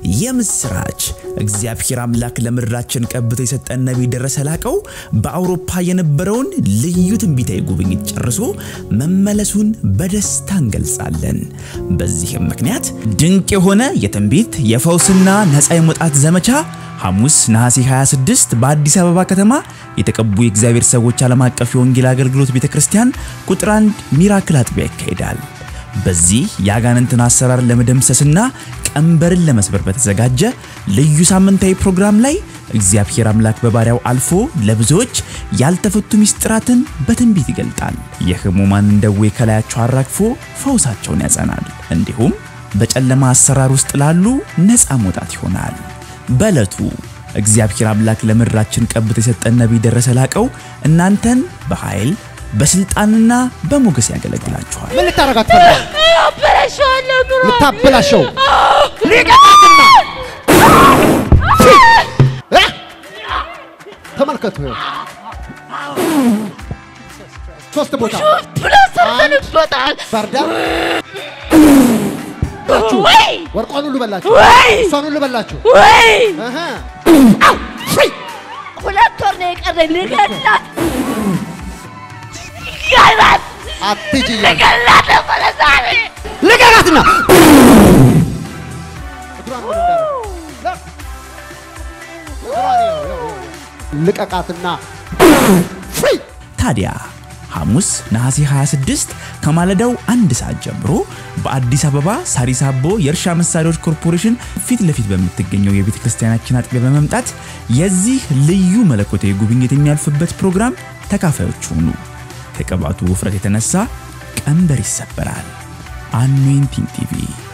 የምስራች! እግዚአብሔር አምላክ ለምድራችን ቀብቶ የሰጠን ነቢይ ደረሰ ላቀው በአውሮፓ የነበረውን ልዩ ትንቢታዊ ጉብኝት ጨርሶ መመለሱን በደስታ እንገልጻለን። በዚህም ምክንያት ድንቅ የሆነ የትንቢት የፈውስና ነፃ የመውጣት ዘመቻ ሐሙስ ነሐሴ 26 በአዲስ አበባ ከተማ የተቀቡ የእግዚአብሔር ሰዎች ዓለም አቀፍ የወንጌል አገልግሎት ቤተ ክርስቲያን ቁጥር 1 ሚራክል አጥቢያ ይካሄዳል። በዚህ የአጋንንትን አሰራር ለመደምሰስና ቀንበርን ለመስበር በተዘጋጀ ልዩ ሳምንታዊ ፕሮግራም ላይ እግዚአብሔር አምላክ በባሪያው አልፎ ለብዙዎች ያልተፈቱ ምስጢራትን በትንቢት ይገልጣል። የሕሙማንን ደዌ ከላያቸው አራግፎ ፈውሳቸውን ያጸናል። እንዲሁም በጨለማ አሰራር ውስጥ ላሉ ነፃ መውጣት ይሆናል። በዕለቱ እግዚአብሔር አምላክ ለምድራችን ቀብቶ የሰጠን ነቢይ ደረሰ ላቀው እናንተን በኃይል በስልጣንና በሞገስ ያገለግላችኋል። ምን ልታረጋት ፈልጋል? አበላሸዋለሁ ኑሮ ልታበላሸው ሊቀጣትና እ? ተመልከቱ ይኸው ሶስት ቦታ ብሎ ሰርተንበታል። ባርዳ ወይ ወርቋን ሁሉ በላችሁ፣ ወይ እሷን ሁሉ በላችሁ። ወይ እህ ሁለት ወር ነው የቀረኝ ልገላት ልገላት አትሂጂ እያለ ልገላት ነበረ ዛሬ ልቀቃትና እግሯን ወደ እንዳለ እግሯን ይኸው፣ ይኸው፣ ይኸው። ልቀቃትና ፍሪ ታዲያ ሐሙስ ነሐሴ 26 ከማለዳው አንድ ሰዓት ጀምሮ በአዲስ አበባ ሳሪስ አቦ የእርሻ መሳሪያዎች ኮርፖሬሽን ፊት ለፊት በምትገኘው የቤተ ክርስቲያናችን አጥቢያ በመምጣት የዚህ ልዩ መለኮታዊ ጉብኝት የሚያልፍበት ፕሮግራም ተካፋዮች ሁኑ። ከቅባቱ ውፍረት የተነሳ ቀንበር ይሰበራል። አኖይንቲንግ ቲቪ